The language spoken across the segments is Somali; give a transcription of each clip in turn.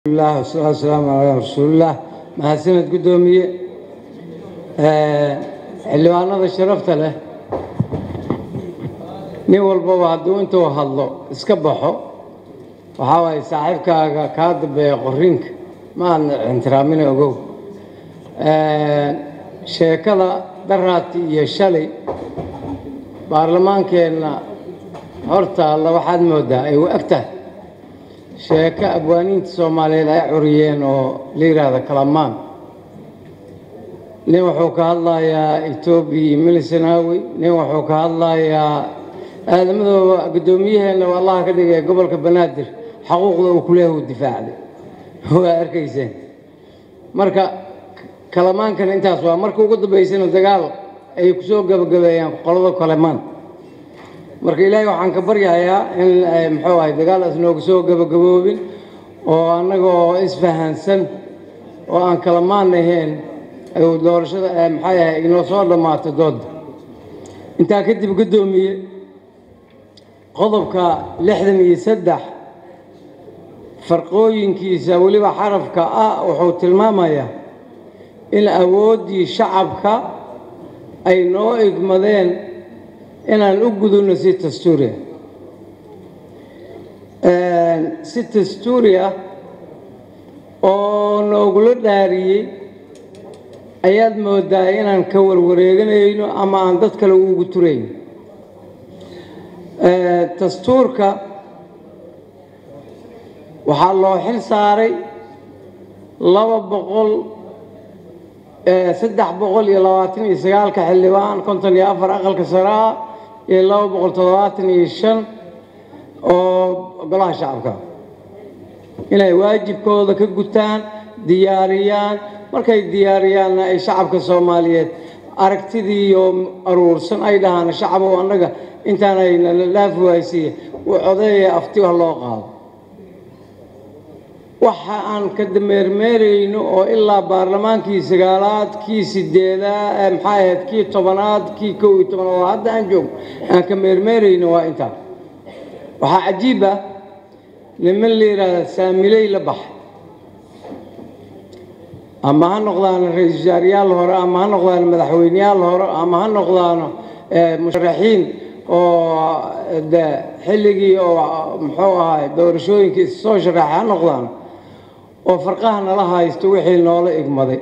lah wasalaatu wasalaamu calaa rasuulillaah mahadsaned guddoomiye xildhibaanada sharafta leh nin walbaba hadduu intuu hadlo iska baxo waxaa waaye saaxiibkaaga kaa dambeeya qorinka ma aadna ixtiraamina ogow sheekada daraati iyo shalay baarlamaankeenna horta alla waxaad moodaa ay u eg tahay sheeko abwaaniinta soomaaliyeed ay curiyeen oo la yidhaahda kalamaan nin wuxuu ka hadlayaa etoobiya iyo milisanaawi nin wuxuu ka hadlayaa aadamadooba guddoomiyaheenna waa allaha ka dhigaya gobolka banaadir xaquuqda uu kuleeyahay uu difaacday waa arkayseen marka kalamaankana intaas waa marka ugu dambaysana dagaal ay kusoo gabagabeeyaan qolada kalamaan marka ilaahay waxaan ka baryayaa in muxuu ahay dagaalaas nooga soo gabagaboobin oo annagoo isfahansan oo aan kalamaan ahayn ayuu doorashada maxay ahay inoo soo dhammaato doodda intaa kadib guddoomiye qodobka lixdan iyo saddex farqooyinkiisa weliba xarafka ah wuxuu tilmaamayaa in awooddii shacabka ay noo igmadeen inaan u gudubno si dastuuriah si dastuuri ah oo noogula dhaariyey ayaad moodaa inaan ka warwareeganayno ama aan dad kale ugu turayn dastuurka waxaa loo xil saaray laba boqol saddex boqol iyo labaatan iyo sagaalka xildhibaan konton iyo afar aqalka sare ah iyo laba boqol toddobaatan iyo shan oo golaha shacabka inay waajibkooda ka gutaan diyaariyaan markay diyaariyaanna ay shacabka soomaaliyeed aragtidii iyo aruursan ay dhahaan shacabow annaga intaanayna la dhaafi waaysiiya uu codeeya afti wax loo qaado waxa aan ka dameermeerayno oo ilaa baarlamaankii sagaalaad kii sideedaad maxaa ahayd kii tobanaad kii kow iyo tobanaad oo hadda aan joogno aan ka meermeerayno waa intaa waxaa cajiib ah niman la yidhaahda saamiley la baxay ama ha noqdaano ra-iisul wasaarayaal hore ama ha noqdaano madaxweyneyaal hore ama ha noqdaano musharaxiin oo de xilligii oo muxuu ahaay doorashooyinkii soo sharaxay ha noqdaano oo farqaha nala haysto wixii noola igmaday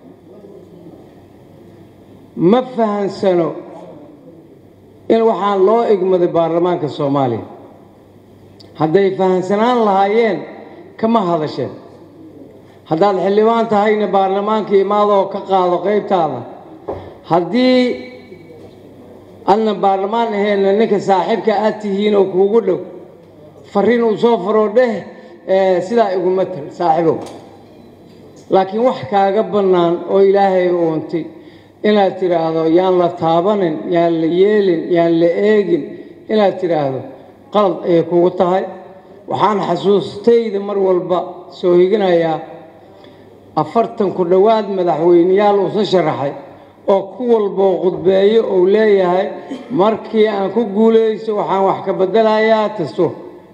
ma fahansano in waxaan loo igmaday baarlamaanka soomaaliya hadday fahansanaan lahaayeen kama hadasheen haddaad xildhibaan tahayna baarlamaanka imaadoo ka qaado qaybtaada haddii adna baarlamaan aheenna ninka saaxiibka aad tihiin oo kuugu dhow fariin uu soo faroo dheh sidaa iguma tal saaxiibow laakiin wax kaaga bannaan oo ilaahay uuntay inaad tidhaahdo yaan la taabanin yaan la yeelin yaan la eegin inaad tidhaahdo qalad ayay kugu tahay waxaan xasuustayda mar walba soo higinayaa afartan ku dhowaad madaxweyneyaal uusa sharaxay oo ku walboo khudbeeyo uu leeyahay markii aan ku guulaysto waxaan wax ka beddelayaa dastuur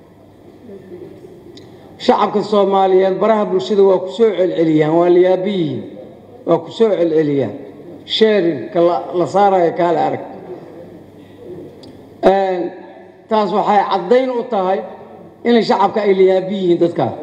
shacabka soomaaliyeed baraha bulshada waa ku soo celceliyaan waa layaabiyihiin waa ku soo celceliyaan sheerinka la saarayo kaale arag taas waxay caddayn u tahay inay shacabka ay layaabi yihiin dadkaas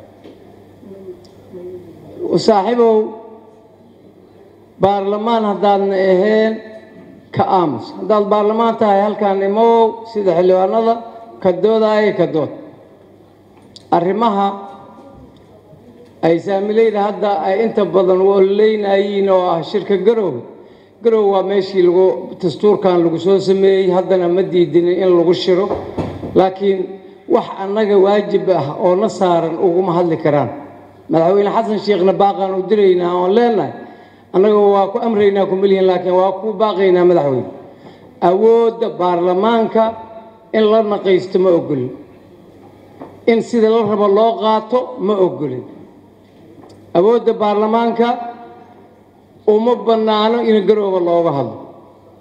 saaxiibow baarlamaan haddaadna ahayn ka aamus haddaad baarlamaan tahay halkaan imow sida xildhibaanada ka doodaayo ka dood arrimaha ay saamileyda hadda ay inta badan wololeynayiin oo ah shirka garow garow waa meeshii lagu dastuurkan lagu soo sameeyey haddana ma diidinin in lagu shiro laakiin wax annaga waajib ah oo na saaran uguma hadli karaan madaxweyne xasan sheekhna baaqaan u diraynaa oon leenahay annaga waa ku amraynaa kumalihin laakiin waa ku baaqaynaa madaxweyne awoodda baarlamaanka in la naqaysto ma ogolin in sida la rabo loo qaato ma ogolin awoodda baarlamaanka uma bannaano in garooba looga hadlo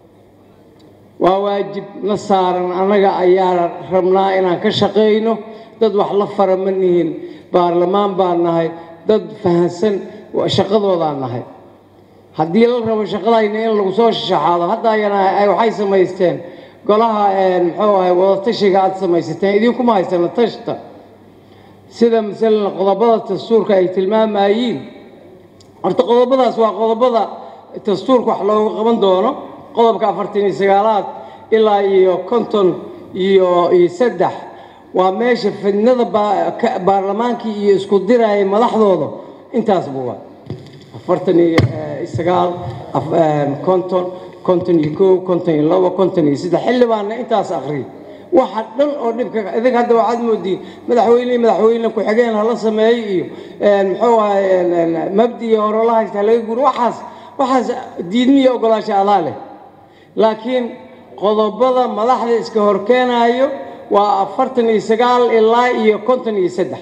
waa waajib na saaran annaga ayaa rabnaa inaan ka shaqayno dad wax la fara ma nihin baarlamaan baan nahay dad fahansan shaqadoodaan nahay haddii la rabo shaqadayna in lagu soo shaxaado hadda ayana ay waxay samaysteen golaha muxuu ahay wadatashiga aad samaysateen idinkuma haysana tashta sida masalan qodobada dastuurka ay tilmaamayeen horta qodobadaas waa qodobada dastuurka wax looga qaban doono qodobka afartan iyo sagaalaad ilaa iyo konton iyo iyo saddex waa meesha fidnada baarlamaankii iyo isku diraya madaxdooda intaas buwa afartan iyo sagaal konton konton iyo kow konton iyo labo konton iyo saddex xildhibaanna intaas akhriyay waxa dhan oo dhibka idink hadda waxaad moodiin madaxweyne madaxweyne ku-xigeen hala sameeyo iyo muxuu ahay mabdi hore la haysta laga guuro waxaas waxaas diidmiya ogolaasha adaa leh laakiin qodobada madaxda iska horkeenaayo waa afartan iyo sagaal ilaa iyo konton iyo saddex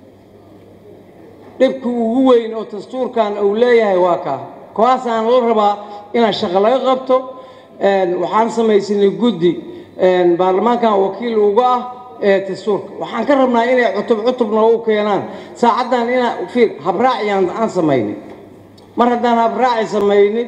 dhibka ugu weyn oo dastuurkan uu leeyahay waa kaa kuwaasaan la rabaa inaan shaqo laga qabto waxaan samaysanay guddi baarlamaankan wakiil uga ah ee dastuurka waxaan ka rabnaa inay cutub cutub noogu keenaan saacaddan inaa fiir habraaciyaan aan samaynay mar haddaan habraaci samaynay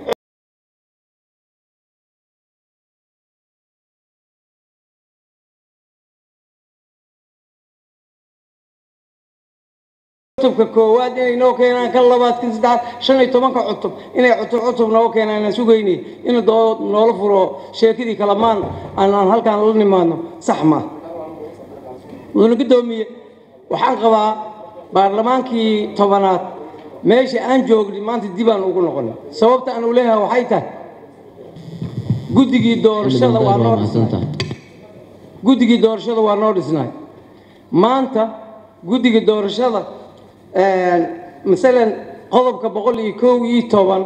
cutubka koowaad inay noo keenaan kan labaad kan saddexaad shan iyo tobanka cutub inay cutub cutub noo keenaan aan sugaynay in doo noola furo sheekadii kalamaan aan aan halkaan la nimaadno sax ma mudane guddoomiye waxaan qabaa baarlamaankii tobanaad meesha aan joognay maanta dib aan ugu noqonay sababta aan u leeyahay waxay tahay guddigii doorashada waa noo dhisnay guddigii doorashada waa noo dhisnay maanta guddigii doorashada masalan qodobka boqol iyo kow iyo toban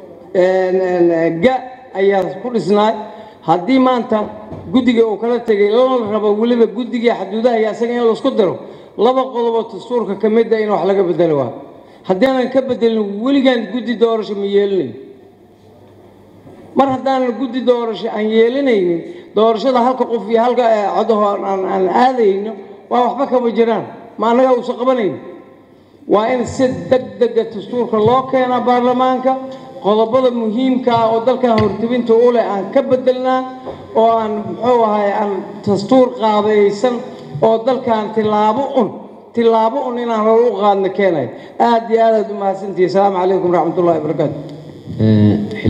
ga ayaa ku dhisnaay haddii maanta guddiga uu kala tegay lana rabo weliba guddigai xaduudaha iyo asaga in laisku diro laba qodoboo dastuurka ka mida in wax laga bedelo waa haddii aanan ka bedelin weligaan guddi doorasho ma yeelinayn mar haddaanan guddi doorasho aan yeelanaynin doorashada halka qof iyo halka codaho aan aadayno waa waxba kama jiraan ma annagaa uusan qabanayn waa in si deg dega dastuurka loo keenaa baarlamaanka qodobada muhiimka ah oo dalkan hortibinta u leh aan ka bedelnaa oo aan muxuu ahay aan dastuur qaabaysan oo dalkan tilaabo un tilaabo un inaan hor u qaadno keenay aad iyo aad aad u mahadsantihi asalaamu calaykum waraxmatullahi wabarakaatu